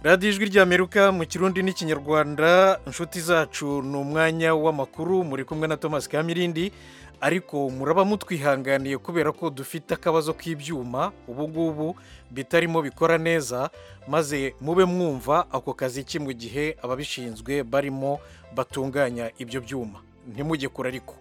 radiyo ijwi ry'amerika mu kirundi n'ikinyarwanda inshuti zacu ni umwanya w'amakuru muri kumwe na thomas kamirindi ariko muraba mutwihanganiye kubera ko dufite akabazo k'ibyuma ubu ngubu bitarimo bikora neza maze mube mwumva ako kazi ki mu gihe ababishinzwe barimo batunganya ibyo byuma ntimujye kure ariko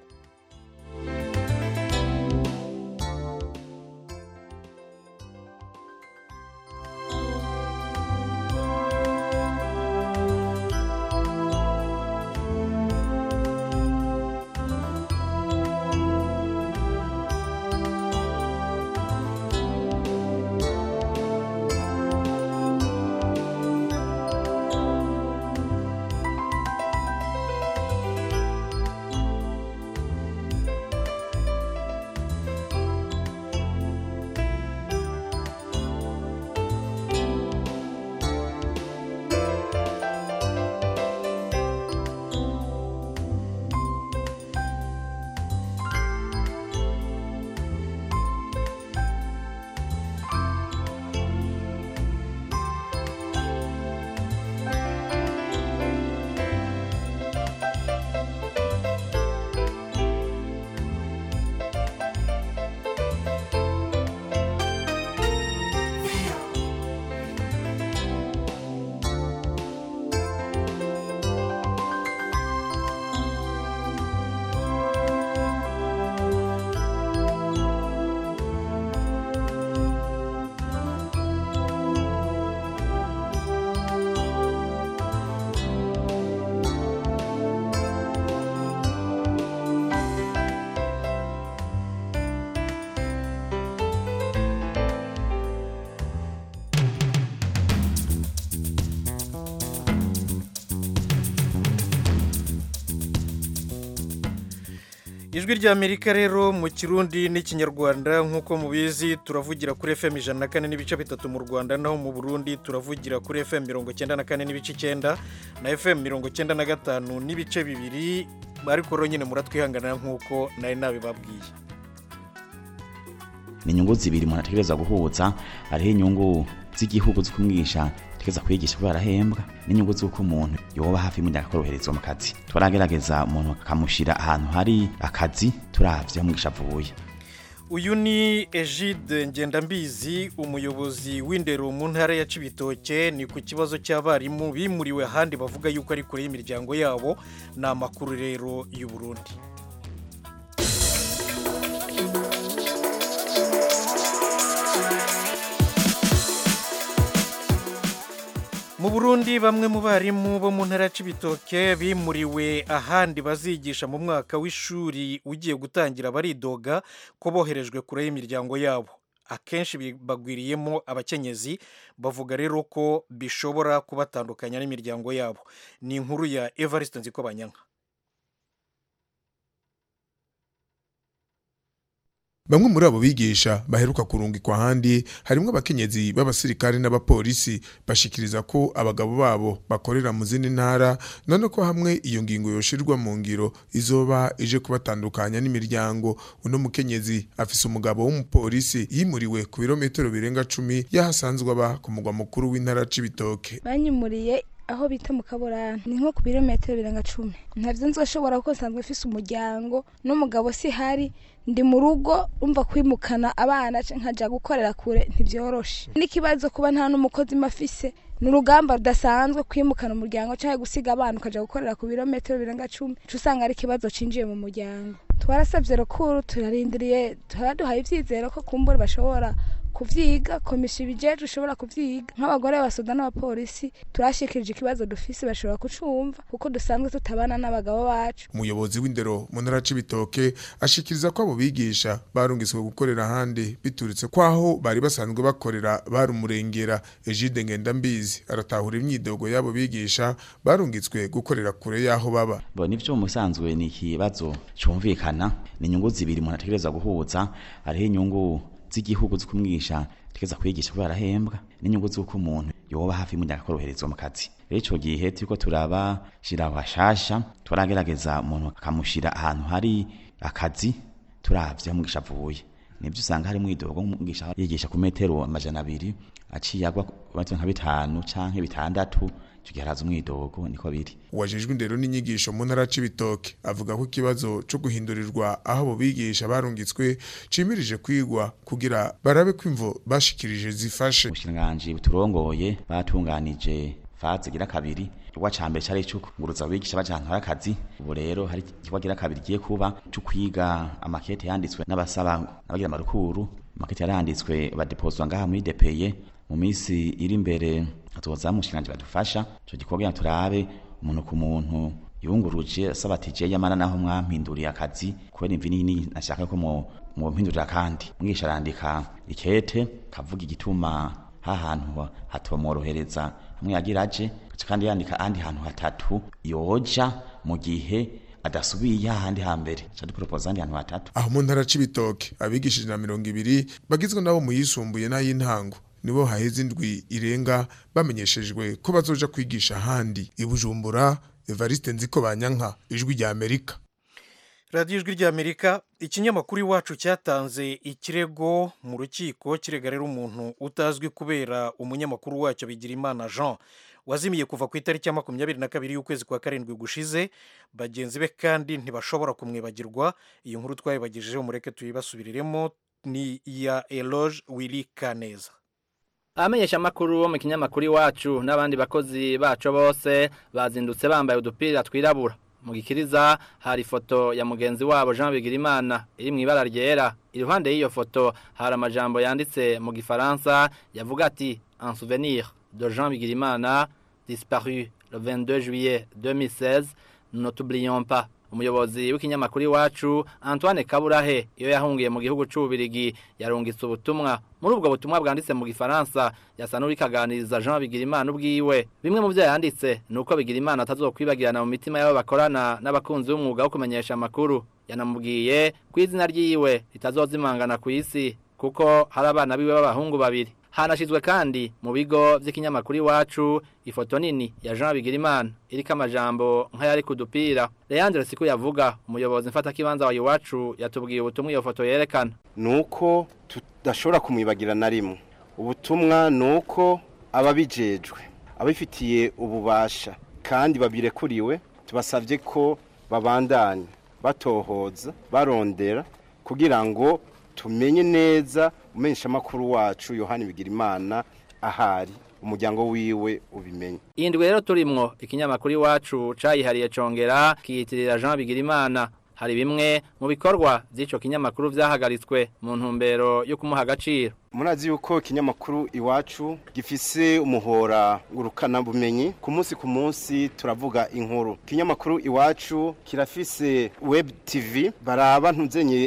ijwi ry'amerika rero mu kirundi n'ikinyarwanda nk'uko mubizi turavugira kuri fm ijana na kane n'ibice bitatu mu rwanda naho mu burundi turavugira kuri fm mirongo icyenda na kane n'ibice icyenda na fm mirongo icyenda na gatanu n'ibice bibiri ariko rero nyine muratwihanganira nk'uko nari nabibabwiye ni inyungu zibiri umuntu ategereza guhuza hariho inyungu z'igihugu zo kumwigisha ategereza kwigisha kubera arahembwa n'inyungu z'uko umuntu yoba hafi y'umuryango akoroherezwa mu kazi turagerageza umuntu akamushyira ahantu hari akazi turavye aho umwigisha avuye uyu ni egide ngendambizi umuyobozi w'indero mu ntara ya cibitoke ni ku kibazo cy'abarimu bimuriwe ahandi bavuga yuko ari kure y'imiryango yabo ni amakuru rero y'u Burundi mu burundi bamwe mu barimu bo mu ntara ya cibitoke bimuriwe ahandi bazigisha mu mwaka w'ishuri ugiye gutangira baridoga ko boherejwe kure y'imiryango yabo akenshi bagwiriyemo abakenyezi bavuga rero ko bishobora kubatandukanya n'imiryango yabo ni inkuru ya evariste nziko banyanka bamwe muri abo bigisha baheruka kurungikwa ahandi harimo abakenyezi b'abasirikare n'abapolisi bashikiriza ko abagabo babo bakorera mu zindi ntara none ko hamwe iyo ngingo yoshirwa mu ngiro izoba ije kubatandukanya n'imiryango uno mukenyezi afise umugabo w'umupolisi yimuriwe ku birometero birenga cumi yahasanzwe aba ku mugwa mukuru w'intara c'ibitoke banyimuriye aho bita mu kaburana ni nko ku birometero birenga cumi ntabyo nzoshobora kuko nsanzwe mfise umuryango n'umugabo si hari ndi mu rugo umva kwimukana abana nkajya gukorera kure ntibyoroshe n'ikibazo kuba nta n'umukozi mafise ni urugamba rudasanzwe kwimukana umuryango cyangwa gusiga abana ukajya gukorera ku birometero birenga cumi uca usanga ari ikibazo cinjiye mu muryango twarasabye rukuru turarindiriye turaduhaye ibyizero ko kumbura bashobora kuvyiga komisiyo ibijeje ushobora kuvyiga nk'abagore b'abasoda n'abapolisi turashikirije ikibazo dufise bashobora kucumva kuko dusanzwe tutabana n'abagabo bacu umuyobozi w'indero mu ntara c'ibitoke ashikiriza ko abo bigisha barungiswe gukorera ahandi biturutse kwaho bari basanzwe bakorera barumurengera Egide Ngendambizi aratahura imyidogo y'abo bigisha barungitswe gukorera kure y'aho baba bo nivyo musanzwe ni ikibazo cumvikana ni inyungu zibiri umuntu ategereza guhuza hariho inyungu z'igihugu zo kumwigisha ategereza kwigisha kubera arahembwa n'inyungu z'uko umuntu yoba hafi y'umuryango akoroherezwa mu kazi rero ico gihe turiko turabashira bashasha turagerageza umuntu akamushira ahantu hari akazi turavye aho umwigisha avuye nibyo usanga hari mwidogo umwigisha yigisha ku metero amajana abiri aciye agwa ku metero nka bitanu canke bitandatu icyo gihe haraza umwidogo niko biri uwajejwe indero n'inyigisho mu ntara c'ibitoke avuga ko ikibazo co guhindurirwa aho abo bigisha barungitswe cimirije kwigwa kugira barabe ko imvo bashikirije zifashe ubushikiranganji buturongoye batunganije faze gira kabiri igikorwa ca mbere cari ico kunguruza abigisha baja ahantu hari akazi ubu rero hari igikorwa gira kabiri giye kuba co kwiga amakete yanditswe n'abasaba n'abagira amarukuru amakete yaranditswe badepozwa ngaha muri depeye mu minsi iri imbere hatoza umushikiranganji badufasha ico gikorwa kugira turabe umuntu ku muntu yunguruje asaba ati je yamara naho mwampinduriye akazi kubera imvi nini nashaka ko mu mumpindurira kandi mwigisha arandika ikete kavuga igituma hahantu hatomworohereza hamwe yagira aje gaca kandi yandika ahandi hantu hatatu yoja mu gihe adasubiye ahandi hambere ca duporopoza ahandi hantu hatatu aho mu ntara c'ibitoke abigishije na mirongo ibiri bagizwe nabo mu yisumbuye n'ay'intango nibo haheze indwi irenga bamenyeshejwe ko bazoja kwigisha ahandi i bujumbura evariste nziko banyanka ijwi rya amerika radiyo ijwi ry'amerika ikinyamakuru iwacu cyatanze ikirego mu rukiko kirega rero umuntu utazwi kubera umunyamakuru wacyo bigirimana jean wazimiye kuva ku itariki ya makumyabiri na kabiri y'ukwezi kwa karindwi gushize bagenzi be kandi ntibashobora kumwibagirwa iyi nkuru twayibagejejeho mureke tuyibasubiriremo ni iya eloge wili kaneza abamenyesha amakuru bo mu kinyamakuru iwacu n'abandi bakozi bacu bose bazindutse bambaye udupira twirabura mu gikiriza hari ifoto ya mugenzi wabo Jean Bigirimana iri mu ibara ryera iruhande y'iyo foto hari amajambo yanditse mu gifaransa yavuga ati en souvenir de Jean Bigirimana disparu le 22 juillet 2016 nous n'oublions pas umuyobozi w'ikinyamakuru iwacu Antoine Kaburahe iyo yahungiye mu gihugu c'ubirigi yarungitse ubutumwa muri ubwo butumwa bwanditse mu gifaransa yasa n'urikaganiriza Jean Bigirimana ubwiwe bimwe mu byo yanditse nuko Bigirimana atazokwibagirana mu mitima y'abo bakorana n'abakunzi b'umwuga wo kumenyesha amakuru yanamubwiye ko izina ryiwe ritazozimangana ku isi kuko hari abana biwe b'abahungu babiri hanashizwe kandi mu bigo vy'ikinyamakuru iwacu ifoto nini ya Jean Bigirimana iriko amajambo nk'ayari ku dupira Leandre Siku yavuga umuyobozi mfata kibanza wa iwacu yatubwiye ubutumwa iyo foto yerekana nuko tudashobora kumwibagira na rimwe ubutumwa nuko ababijejwe abifitiye ububasha kandi babirekuriwe tubasabye ko babandanya batohoza barondera kugira ngo tumenye neza umenyesha amakuru wacu Yohani Bigirimana ahari umuryango wiwe ubimenye indwi rero turimwo ikinyamakuru iwacu cayihariye congera kiyitirira Jean Bigirimana hari bimwe mu bikorwa by'ico kinyamakuru vyahagaritswe mu ntumbero yo kumuha agaciro murazi yuko ikinyamakuru iwacu gifise umuhora ngurukana bumenyi ku munsi ku munsi turavuga inkuru ikinyamakuru iwacu kirafise web tv baraba ntuzenye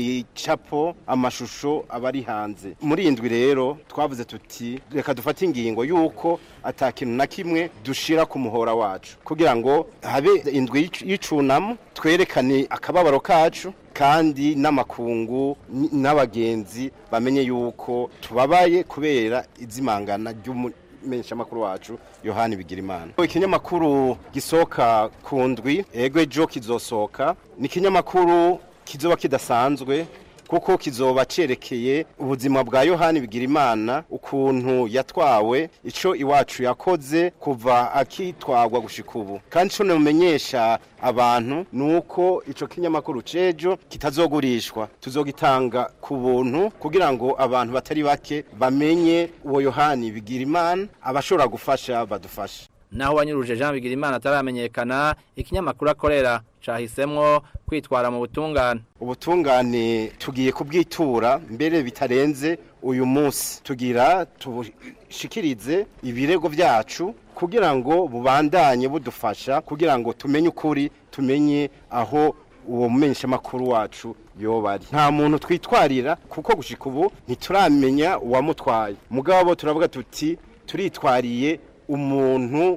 ibicapo amashusho abari hanze muri indwi rero twavuze tuti reka dufate ingingo yuko ata kintu na kimwe dushira ku muhora wacu kugira ngo habe indwi y'icunamo twerekane akababaro kacu kandi n'amakungu n'abagenzi bamenye yuko tubabaye kubera izimangana ry'umumenyesha makuru wacu Yohani Bigirimana ikinyamakuru gisoka ku ndwi ego ejo kizosoka ni ikinyamakuru kizoba kidasanzwe kuko kizoba cerekeye ubuzima bwa Yohani Bigirimana ukuntu yatwawe ico iwacu yakoze kuva akitwagwa gushika ubu kandi ico numenyesha abantu nuko ico kinyamakuru cejo kitazogurishwa tuzogitanga ku buntu kugira ngo abantu batari bake bamenye uwo Yohani Bigirimana abashobora gufasha badufasha naho wanyuruje Jean Bigirimana ataramenyekana ikinyamakuru akorera cahisemwo kwitwara mu butungane ubutungane tugiye kubwitura mbere bitarenze uyu munsi tugira tubushikirize ibirego byacu kugira ngo bubandanye budufasha kugira ngo tumenye ukuri tumenye aho uwo mumenyesha makuru wacu yobari nta muntu twitwarira kuko gushika ubu ntituramenya uwamutwaye mugabo turavuga tuti turitwariye umuntu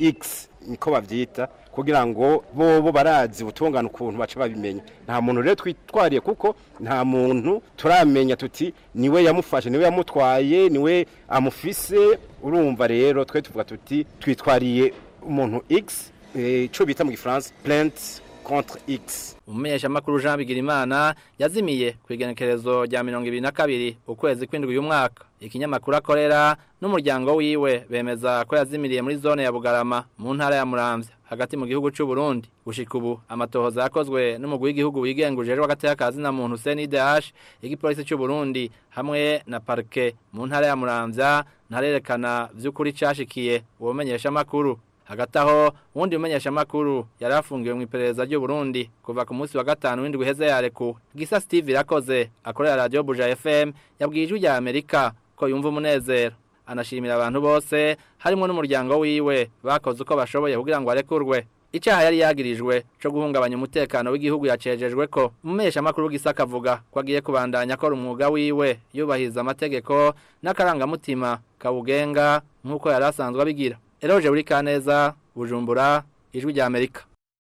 X niko bavyita kugira ngo bobo barazi ubutungane ukuntu baca babimenya nta muntu rero twitwariye kuko nta muntu turamenya tuti niwe yamufashe niwe yamutwaye niwe amufise urumva rero twe tuvuga tuti twitwariye umuntu X ico bita mu gifaransa plainte contre x umumenyeshamakuru Jean Bigirimana yazimiye ku igenekerezo rya mirongo ibiri na kabiri ukwezi kw'indwi uyu mwaka ikinyamakuru akorera n'umuryango wiwe bemeza ko yazimiriye muri zone ya Bugarama mu ntara ya Muramvya hagati mu gihugu cy'u Burundi gushika ubu amatohoza yakozwe n'umugwi w'igihugu wigenguje w'agati y'akazi na muntu CNDH igipolisi cy'u Burundi hamwe na parke mu ntara ya Muramvya ntarerekana vy'ukuri cashikiye uwo menyeshamakuru hagati aho uwundi mumenyeshamakuru yari afungiwe mu iperereza ry'u Burundi kuva ku munsi wa gatanu w'indwi iheze yarekuwe gisa Steve irakoze akorera radio Buja FM yabwiye ijwi rya Amerika ko yumva umunezero anashimira abantu bose harimo n'umuryango wiwe bakoze uko bashoboye kugira ngo arekurwe icyaha yari yagirijwe cyo guhungabanya umutekano w'igihugu yacejejwe ko umumenyeshamakuru gisaka avuga ko agiye kubandanya akora umwuga wiwe yubahiriza amategeko n'akarangamutima kawugenga nk'uko yari asanzwe abigira eroje buri kaneza bujumbura ijwi rya amerika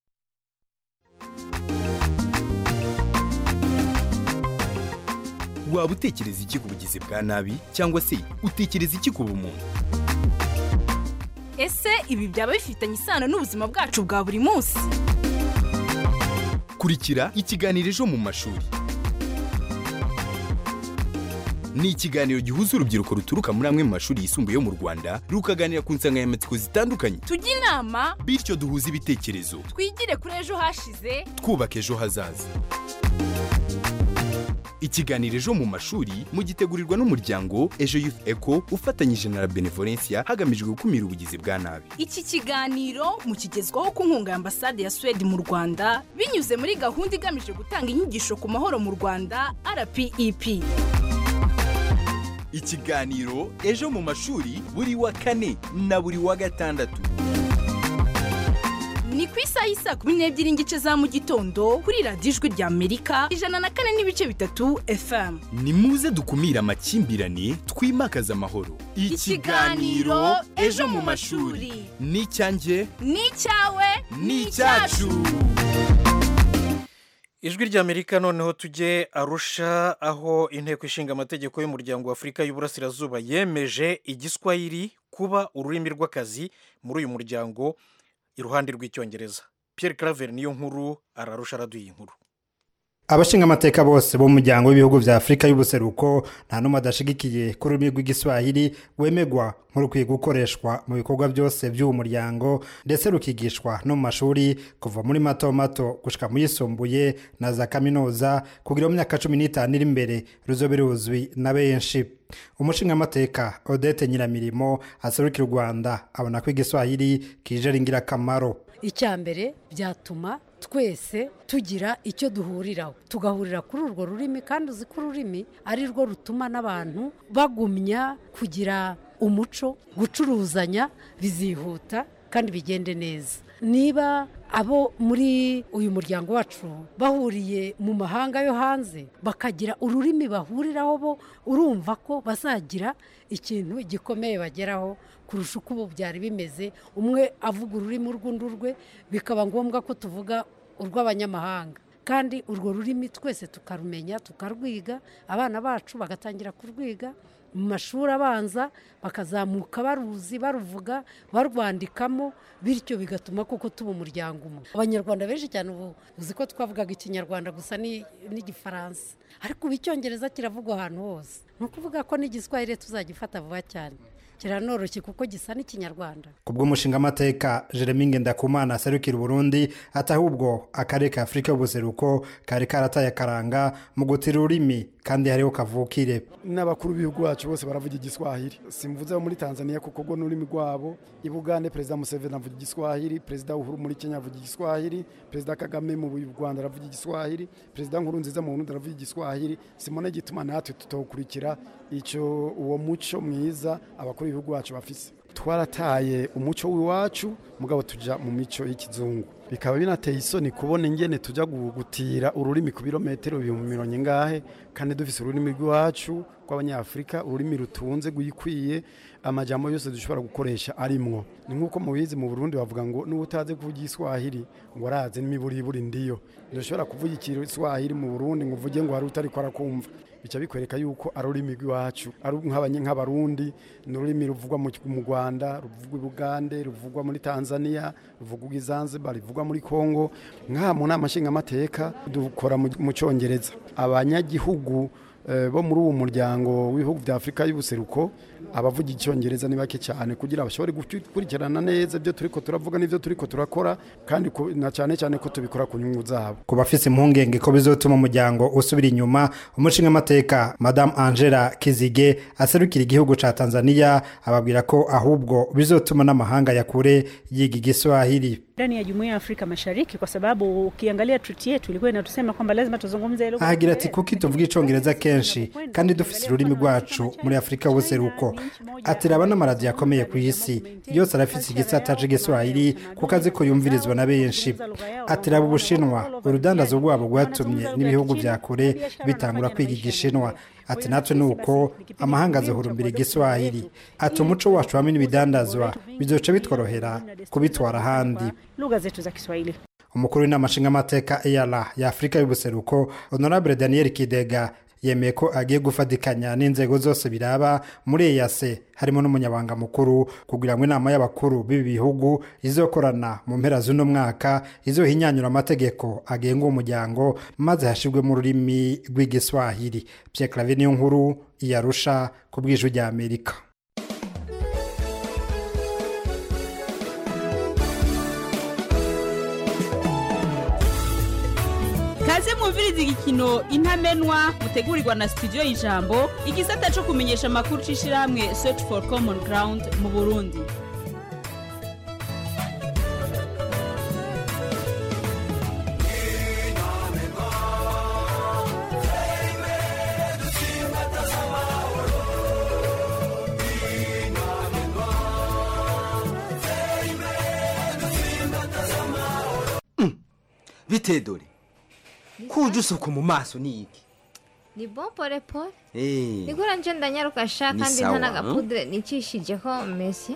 waba utekereza iki ku bugizi bwa nabi cyangwa se utekereza iki ku bumuntu ese ibi byaba bifitanye isano n'ubuzima bwacu bwa buri munsi kurikira ikiganiro ejo mu mashuri ni ikiganiro gihuza urubyiruko ruturuka muri amwe mu mashuri yisumbuye yo mu rwanda rukaganira ku nsanganyamatsiko zitandukanye tujye inama bityo duhuze ibitekerezo twigire kuri ejo hashize twubaka ejo hazaza ikiganiro ejo mu mashuri mugitegurirwa n'umuryango ejo youth eco ufatanyije na la benevolencia hagamijwe gukumira ubugizi bwa nabi iki kiganiro mukigezwaho ku nkunga ya ambasade ya suwede mu rwanda binyuze muri gahunda igamije gutanga inyigisho ku mahoro mu rwanda rpep ikiganiro ejo mu mashuri buri wa kane na buri wa gatandatu ni ku isaha y'isaa kumi n'ebyiri n'igice za mu gitondo kuri radiyo ijwi rya amerika ijana na kane n'ibice bitatu fm ni muze dukumire amakimbirane twimakaze amahoro Ikiganiro Ejo mu Mashuri. ni icyanjye ni icyawe ni icyacu ijwi ry'amerika noneho tujye arusha aho inteko ishinga amategeko y'umuryango wa afurika y'uburasirazuba yemeje igiswahili kuba ururimi rw'akazi muri uyu muryango iruhande rw'icyongereza Pierre claver niyo nkuru ararusha araduye inkuru abashinga amateka bose bo mu muryango w'ibihugu bya afurika y'ubuseruko nta n'umwe adashigikiye ko ururimi rw'igiswahili wemegwa nk'urukwiye gukoreshwa mu bikorwa byose by'uwo muryango ndetse rukigishwa no mu mashuri kuva muri mato mato gushyika mu yisumbuye na za kaminuza kugira mu myaka cumi n'itanu iri imbere ruzobe ruzwi na benshi umushingamateka odette nyiramirimo aserukira u rwanda abona ko igiswahili kije ari ingirakamaro icya mbere byatuma twese tugira icyo duhuriraho tugahurira kuri urwo rurimi kandi uzi ko ururimi ari rwo rutuma n'abantu bagumya kugira umuco gucuruzanya bizihuta kandi bigende neza niba abo muri uyu muryango wacu bahuriye mu mahanga yo hanze bakagira ururimi bahuriraho bo urumva ko bazagira ikintu gikomeye bageraho kurusha uko ubu byari bimeze umwe avuga ururimi urw'undi rwe bikaba ngombwa ko tuvuga urw'abanyamahanga kandi urwo rurimi twese tukarumenya tukarwiga abana bacu bagatangira kurwiga mu mashuri abanza bakazamuka baruzi baruvuga barwandikamo bityo bigatuma koko tuba umuryango umwe abanyarwanda benshi cyane ubu uzi ko twavugaga ikinyarwanda gusa n'igifaransa ariko ubu icyongereza kiravugwa ahantu hose ni ukuvuga ko n'igiswahili tuzagifata vuba cyane kiranoroshye kuko gisa n'ikinyarwanda ku bw'umushingamateka jeremy ngendakumana aserukira uburundi ati ahubwo akarere ka afurika y'ubuseruko kari karataye akaranga mu gutira ururimi kandi hariho kavukire n'abakuru b'ibihugu bacu bose baravuga igiswahili simvuze muri tanzania kuko rwo n'ururimi rwabo i bugande perezida museveni avuga igiswahili perezida uhuru muri kenya avuga igiswahili perezida kagame mu rwanda aravuga igiswahili perezida nkurunziza mu burundi aravuga igiswahili simone gituma natwe tutawukurikira icyo uwo muco mwiza abakuru b'ibihugu bacu bafise twarataye umuco w'iwacu mugabo tujya mu mico y'ikizungu bikaba binateye isoni kubona ingene tujya gutira ururimi ku birometero ibihumbi mirongo ingahe kandi dufise ururimi rw'iwacu rw'abanyafurika ururimi rutunze rwikwiye amajambo yose dushobora gukoresha arimwo ni nk'uko mubizi mu burundi bavuga ngo n'ubu utazi kuvuga igiswahili ngo arazi n'imiburiburi ndiyo ntushobora kuvuga igiswahili mu burundi ngo uvuge ngo hari utari ko arakumva bica bikwereka yuko ari ururimi rw'iwacu ari nk'abanye nk'abarundi ni ururimi ruvugwa mu mu rwanda ruvugwa i bugande ruvugwa muri tanzania ruvugwa i zanzibar ruvugwa muri congo nk'aha mu nama nshingamateka dukora mu mu cyongereza abanyagihugu eh, bo muri uwo muryango w'ibihugu bya afurika y'ubuseruko abavuga icyongereza ni bake cyane kugira bashobore gukurikirana neza ibyo turiko turavuga n'ibyo turiko turakora kandi ku- na cyane cyane ko tubikora ku nyungu zabo ku bafise impungenge ko bizotuma umuryango usubira inyuma umushingamateka madamu angela kizige aserukira igihugu ca tanzania ababwira ko ahubwo bizotuma n'amahanga ya kure yiga igiswahili ndani ya jumuiya ya Afrika Mashariki, kwa sababu ukiangalia treaty yetu ilikuwa inatusema kwamba lazima tuzungumze lugha ahagira ati kuki tuvuga icongereza kenshi kandi dufise ururimi rwacu muri afurika y'ubuseruko ati raba n'amaradiyo akomeye ku isi yose arafise igisata c'igiswahili kuko azi ko yumvirizwa na benshi ati raba ubushinwa urudandazo rwabo rwatumye n'ibihugu vya kure bitangura kwiga igishinwa ati natwe ni uko amahanga azihurumbira igiswahili ati umuco wacu hamwe n'ibidandazwa bizoca bitworohera kubitwara ahandi lugha zetu za Kiswahili. umukuru w'inama nshingamateka eyara ya afurika y'ubuseruko honorable daniel kidega yemeye ko agiye gufatikanya n'inzego zose biraba muri eyase harimo n'umunyabanga mukuru kugira ngo inama y'abakuru b'ibi bihugu izokorana mu mpera z'uno mwaka izohinyanyura amategeko agenga uwo muryango maze hashirwemo ururimi rw'igiswahili pierre clave niyo nkuru iyarusha ku bw'ijwi rya amerika kaze mwumviriza igikino intamenwa mutegurirwa na studio y'ijambo igisata cyo kumenyesha amakuru c'ishirahamwe search for common ground mu burundi bite dore kuje usuka mu maso ni iki ni bon pole pole Eh, nigura nje ndanyaruka sha Ni kandi sawa, nta n'agapudire nicishijeko mesi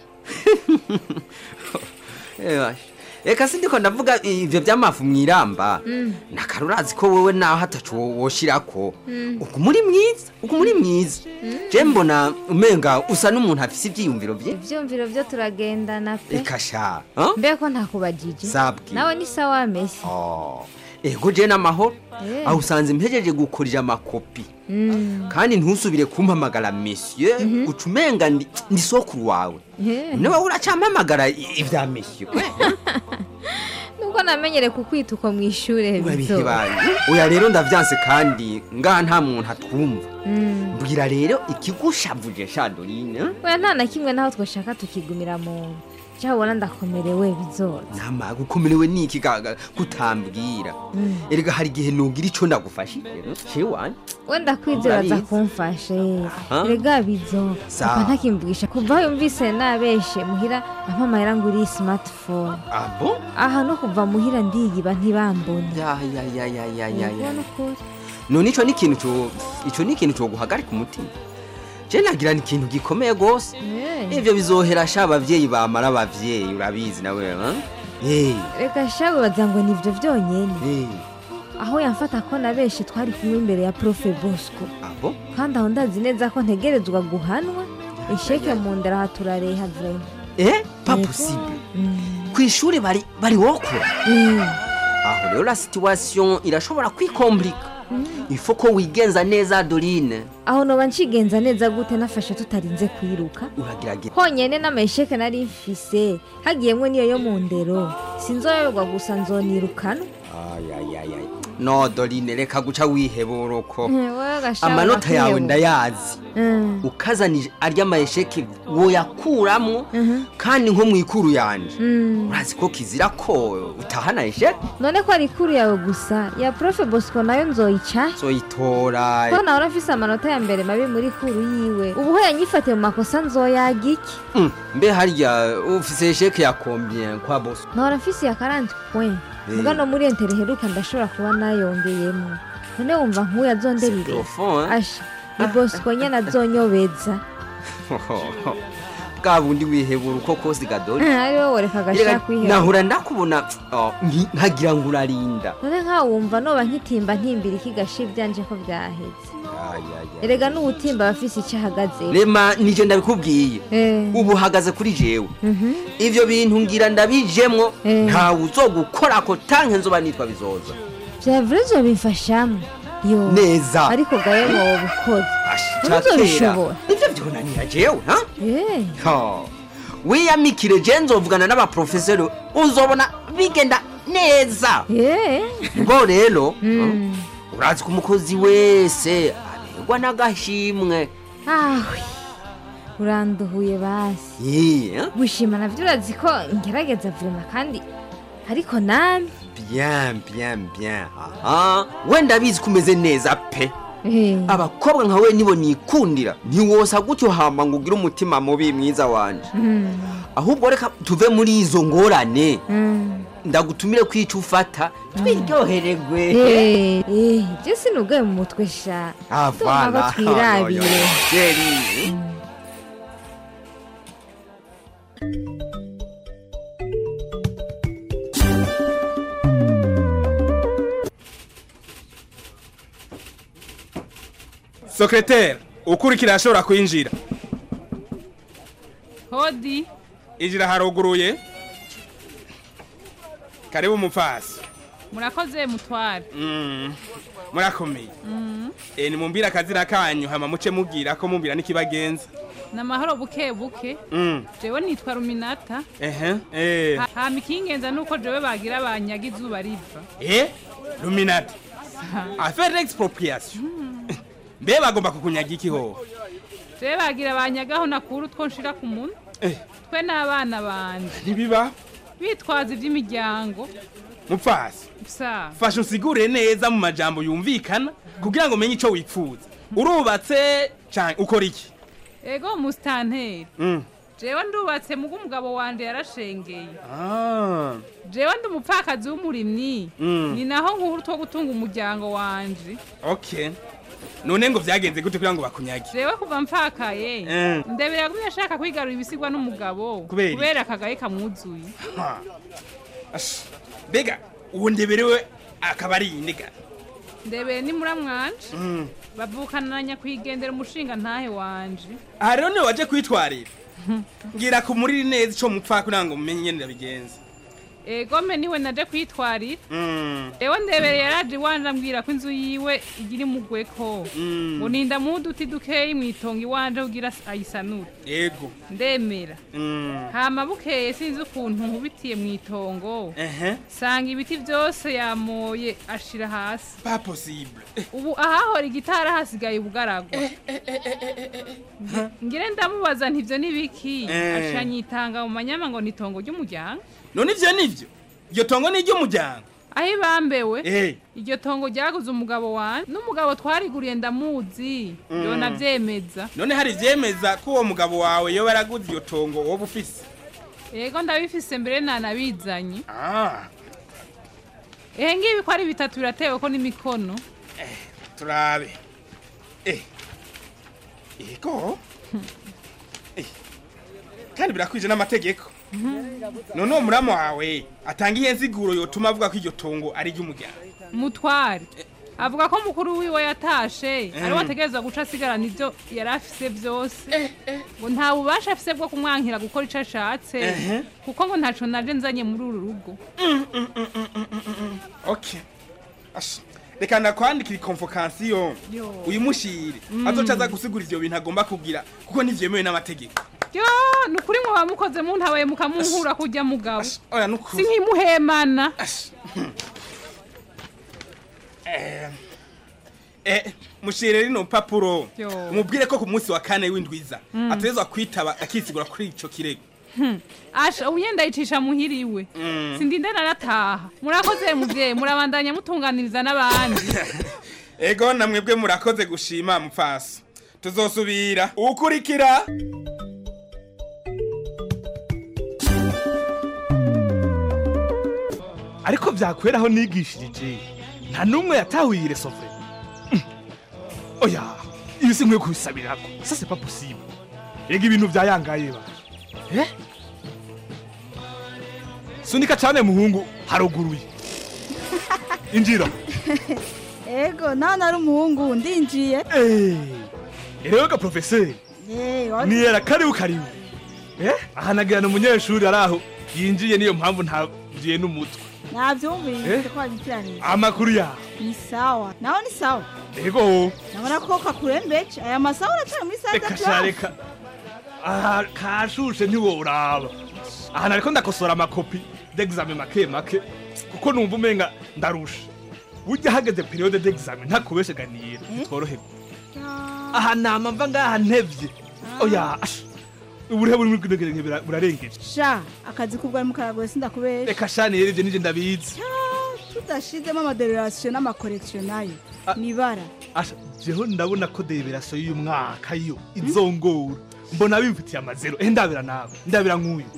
eh, basha. eka sindiko ndavuga ivyo vy'amafu mwiramba Mm. nakarurazi ko wewe naho hatacu wo- woshirako Mm. uku muri mwiza uku muri mwiza je mbona umenga usa n'umuntu afise ivyiyumviro vye ivyumviro vyo turagendana pe eka sha huh? mbe ko ntakubajije Sabwi. nawe ni sawa mesi Oh, ego je n'amahoro Eh. aho usanze mpejeje gukurira amakopi Mm. kandi ntusubire kumpamagara monsieur uca umenga ndi ndi sokuru wawe Eh. niwe uracampamagara i- ivya monsieur nuko namenyere kukwita uko mw'ishure bizo urabihibaye oya rero ndavyanse kandi ngaha nta muntu atwumva Mm. mbwira rero ikigushavuje shadorine oya nta na kimwe naho twashaka tukigumira mu nda ubona ndakomerewe bizoza nama gukomerewe niki gaga kutambwira Mm. erega hari igihe nugira ico ndagufashije shewan wenda kwizera aza Urabizi. kumfashe Aha. rega bizo Sawa. papa ntakimvugisha kuva aho yumvise nabeshe muhira ampa amahera ngo uri smartphone abo aha no kuva muhira ndiyiba ntibambone ya ya ya ya ya ya ya Ubona ukuri none ico ni ikintu co ico ni ikintu co guhagarika umutima je nagira ni ikintu gikomeye gose Eh. ivyo bizohera sha abavyeyi bamara abavyeyi urabizi nawe ha? Eh, reka shawe baza ngo nivyo vyonyene eh, aho yamfata ko nabeshe twari kumwe imbere ya profe bosco abo kandi aho ndazi neza ko ntegerezwa guhanwa isheke mu ndera aha turareha vrema eh pas possible kw'ishuri bari bari wokora aho rero la situation irashobora kwikomplika ifo ko wigenza neza dorine aho noba ncigenza neza gute nafashe tutarinze kwiruka uragerageza honyene n'amasheke nari mfise hagiyemwo niyo yo mu ndero sinzoyoberwa gusa nzonirukanwa ayayayay no dorine reka guca wiheboroko Wewe gashaka amanota yawe kwihebura. ndayazi Mm. ukazanije arya mayesheke woyakuramwo kandi nko mwikuru yanje Mm. urazi ko kizira ko utahana esheke none ko ari ikuru yawe gusa ya profe bosco nayo nzoyica zoyitora ko nawe urafise amanota ya mbere mabi muri kuru yiwe ubu ho yanyifatiye mu makosa nzoyaga iki Mm, mbe harya ufise esheke ya combien kwa boso nawe urafise ya 40 point Eh. muga no muri entere heruka ndashobora kuba nayongeyemo none wumva nk'uyu azonderire profond, hein? asha ni bosco nyine azonyobeza bwa bundi wihebura uko kose gadori ari wowe reka agashaka kwihera nahura ndakubona oh, nki- nkagira ngo urarinda none nkawe wumva noba nkitimba ntimbira ikigashi byanje ko byaheze erega n'ubutimba bafise icyo ahagaze rema nije ndabikubwiye ubu uhagaze kuri jewe ivyo bintu ngira ndabijemwo ntawe uzogukora ko tanke nzoba nitwa bizoza vyavure zobimfashamo yo Neza. ariko gaye wowe ukoze Ca ntuzobishobora nivyo vyonanira jewe ha Eh, Ha. wiyamikire je nzovugana n'abaprofeseri uzobona bigenda neza ngo rero Mm. urazi ko umukozi wese aberwa n'agashimwe ahwe uranduhuye basi Yeah. gushima navyo urazi ko ngerageza vuma kandi ariko nami bien bien bien aha wenda bizi ko umeze neza pe Eh. abakobwa nka we nibo nikundira ntiwosa gutyo hama ngo ugire umutima mubi mwiza wanje Mm. ahubwo reka tuve muri izo ngorane Mm. ndagutumire kwica ufata twiryohererwe Eh, eh, je sinugaye mu mutwe sha Ndumva ko twirabire Sheri. sekreteri ukurikira ashobora kwinjira hodi injira haruguruye karibu umupfasi murakoze mutware Mm, murakomeye Mm. Eh, nimumbwire akazina kanyu hama muce mubwira ko mumbwira n'ikibagenza ni amahoro buke buke Mm, jewe nitwa ruminata ehe eh Ha- hama ikingenza nuko jewe bagira banyaga izuba riva eh luminati affaire d'expropriation mbe bagomba kukunyaga iki ho jewe bagira banyagaho nakura utwo nshira ku munwa Eh. twe n'abana banje ntibiba bitwaza iby'imiryango mupfasi sa fasha usigure neza mu majambo yumvikana kugira ngo umenye ico wifuza urubatse canke ukora iki ego musitanteri Mm. jewe ndubatse mugo umugabo wanje yarashengeye Ah. jewe ndi umupfakazi w'umurimyi Mm. ni naho nkuru two gutunga umuryango wanje okay none ngo vyagenze gute kugira ngo bakunyage jewe kuva mpfakaye Mm. ndebera yagumye ashaka kwigarura ibisigwa n'umugabo Kubera iki? kubera akagaye kamwuzuye Ha. Ash, mbega uwo ndeberewe akaba ari indega ndebere ni muramwanje Mm. bavukana na nyakwigendera umushinga ntahe wanje aha rero niwe waje kwitwarira ngira kumuriri neza ico mupfa kugira ngo mumenye ingene ndabigenza egome niwe naje kwitwarira Mm. ewe ndebere yaraje iwanje ambwira ko inzu yiwe igira imugweko Mm. ngo nindamuha uduti dukeyi mwitonga iwanje kugira ayisanure yego ndemera Mm. hama bukeye sinzi ukuntu nkubitiye mwitongo ehe sanga ibiti byose yamoye ashira hasi pas possible ubu ahahora igitara hasigaye ubugaragwa ngire ndamubaza ntivyo nibiki Eh. aca nyitanga mu manyama ngo nitongo ry'umuryango none ivyo nivyo iryo tongo ni iry'umuryango aho ibambewe Eh. iryo tongo ryaguze umugabo wanje n'umugabo twariguriye ndamuzi Mm. yona vyemeza none hari ivyemeza ko uwo mugabo wawe yoba yaraguze iyo tongo woba ufise yego ndabifise mbere nanabizanye Ah, ehe ngibi ko ari bitatu biratewe ko n'imikono turabe eh ego Eh, kandi birakwije n'amategeko none uwo muramu wawe atanga iyihe nsiguro yotuma avuga ko iryo tongo ari iry'umuryango mutware avuga ko mukuru wiwe yatashe Mm. ariwe ategerezwa guca asigarana ibyo yari afise byose ngo nta bubasha afise bwo kumwankira gukora ico ashatse Ehe. kuko ngo ntaco naje nzanye muri uru rugo okay Ash, reka ndakwandikira ikonfokansiyo Yo. uyimushire Mm. azoca aza gusigura ivyo bintu agomba kugira kuko ntivyemewe n'amategeko yo ni ukuri mwe bamukoze muntabaye mukamunkura kurya mugabo oya nukuri si nkimuhemana Eh, eh, mushire rino papuro Yo. umubwire ko ku munsi wa kane w'indwiza Mm. ategerezwa kwitaba akisigura kuri ico kirego Hmm. asha ubu yenda yicisha muhiriwe Mm. sindinde narataha murakoze muvyeyi murabandanya mutunganiriza n'abandi ego namwebwe murakoze gushima mupfasi tuzosubira ukurikira ariko byakwera aho nigishirije nta n'umwe yatahuye ire sofre oya ibi si nkwiye kubisabirako ça c'est pas possible ega ibintu byayangaye ba eh sunika cyane muhungu haruguruye injira ego nawe nari umuhungu ndinjiye rero ga professeur Eh, wari- niyera karibu karibu eh aha nagirana umunyeshuri ari aho yinjiye niyo mpamvu ntagiye n'umutwe nabyumvise Eh? ko wabikiranije amakuru yawe ni sawa nawe ni sawa ego nabona ko kakurembeje aya masaha uracyari muri saa reka tatu sha reka aha kashushe ntiworaba aha nariko ndakosora amakopi d'examen make make kuko numva umenga ndarusha burya hageze periode d'examen ntakubesheganira bitworoherwa aha nama mva ngaha ntevye oya asha uburehe buri muri kino gihe burarengeje sha akazi kubwa mu karagoye sindakubesha reka sha niyera ivyo nije ndabizi tudashizemo amadererasiyo n'amakorekisiyo nayo nibara asha jeho ndabona ko deberasiyo y'uyu mwaka yo izongora mbona bimfitiye amazero eh ndabira nawe ndabira nk'uyu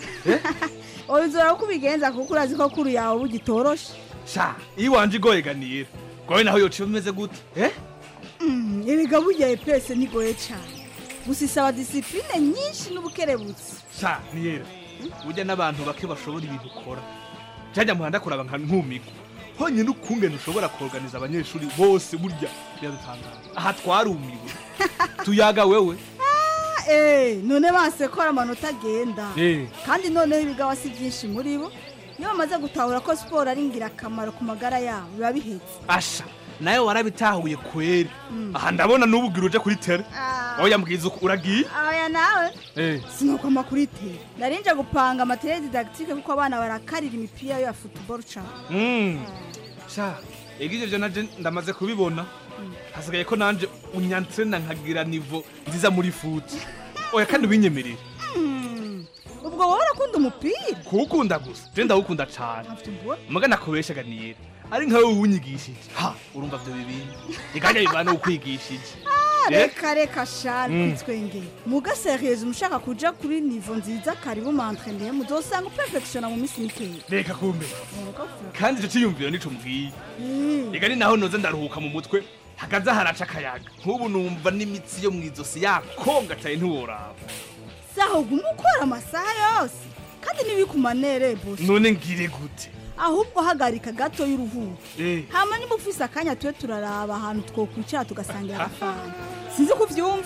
ubizora ko ubigenza kuko urazi ko kuru yawe bugitoroshe sha iyo wanje igoye ganira goye naho yoca bimeze gute eh Mm, erega burya epese nigoye cyane gusa isaba disipline nyinshi n'ubukerebutsi sha niyera burya n'abantu bake bashobora ibintu ukora jajya muhanda kuraba nka nkumigwa honyine ukungene ushobora kuorganiza abanyeshuri bose burya biradutangaza aha twarumiwe tuyaga wewe Ah, eh, none basekora amanota agenda Eh. kandi noneho ibigawa si byinshi muri bo iyo bamaze gutahura ko siporo ari ingirakamaro ku magara yabo biba bihetse asha nawe warabitahuye kweri aha ndabona n'ubugira uje kuri tere oya mbwiza uko uragiye aya nawe eh sinuko amakuru iteye narinje gupanga materiel didactique kuko abana barakarira imipira ya football cyane Mm. sha ega ivyo vyo naje ndamaze kubibona hasigaye ko nanje unyantsena nkagira nivo nziza muri futi oya kandi ubinyemerera Mm, ubwo wowe urakunda umupira kuwukunda gusa je ndawukunda cane muga nakubeshaga niyera ari nkawe uwunyigishije ha urumva vyo bibindi iganya bivana ukwigishije Ah, Eh? reka reka shari Mm. kwitwengera muga seriyeuse umushaka kuja kuri nivo nziza karibu mantreneye muzosanga uperfectiona mu minsi mikeya reka kumbe kandi ico ciyumviro nico mbwiye ega ni naho noza ndaruhuka mu mutwe hagaza haraca akayaga nk'ubu numva n'imitsi yo mw'izosi yakongataye ntiworaba saho guma ukora amasaha yose kandi ntibikumanere bose none ngire gute ahubwo hagarika gato y'uruhuko Eh. hama niba ufise akanya tube turaraba ahantu twokwicara tugasangira agafanta sinzi ko uvyumva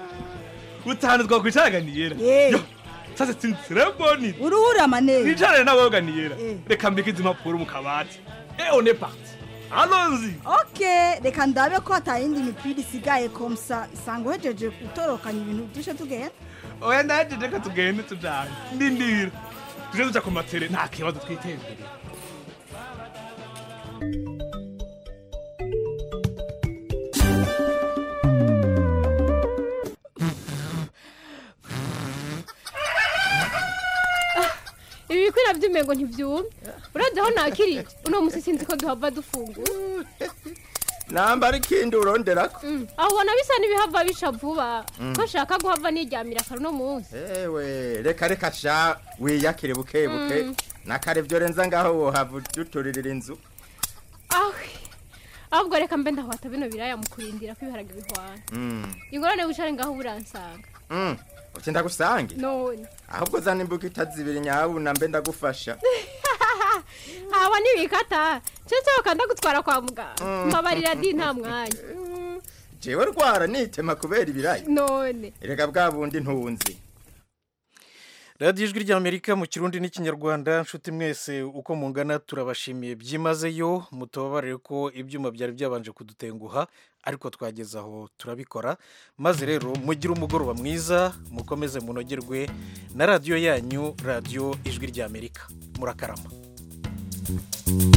utanu twakwicaraga niyera Eh. sasa sinsireboni uruhura amanere wicarane n'aboga niyera Eh. reka mbike izi mpapuro mu kabati e on est parti allons-y ok reka ndabe ko hatayindi mipira isigaye komsa isanga uhejeje gutorokanya ibintu dushe tugenda oya ndaje reka tugende tujane ndindira tuje tuja ku matere nta kibazo twitembere ibi bikwira by'umengo ntibyumye urebye aho nakiriye uno musi sinzi ko duhava dufungura nambara ikindi uronderako Mm, aho ubona bisa n'ibihava bisha vuba Mm. ko nshaka guhava niryamira kare uno munsi ewe reka reka sha wiyakire buke buke Mm. nakare vyo renza ngaho wohava uduturirira inzu ahe ahubwo reka mbe ndahwata bino biraya mu kurindira ko ibiharage bihwana Mm. ingorane wicare ngaho buransanga Mm. uti ndagusange none ahubwo zana imbuga itazibiri nyabuna mbe ndagufasha haba n'ibikata cece bakanda gutwara kwa muganga Mm. mbabarira di nta mwanya jewe rwara nitema kubera ibirayi none erega bwa bundi ntunzi radiyo ijwi ry'amerika mu kirundi n'ikinyarwanda nshuti mwese uko mungana turabashimiye byimazeyo mutubabarire ko ibyuma byari byabanje kudutenguha ariko twageze aho turabikora maze rero mugire umugoroba mwiza mukomeze munogerwe na radiyo yanyu radiyo ijwi ry'amerika murakarama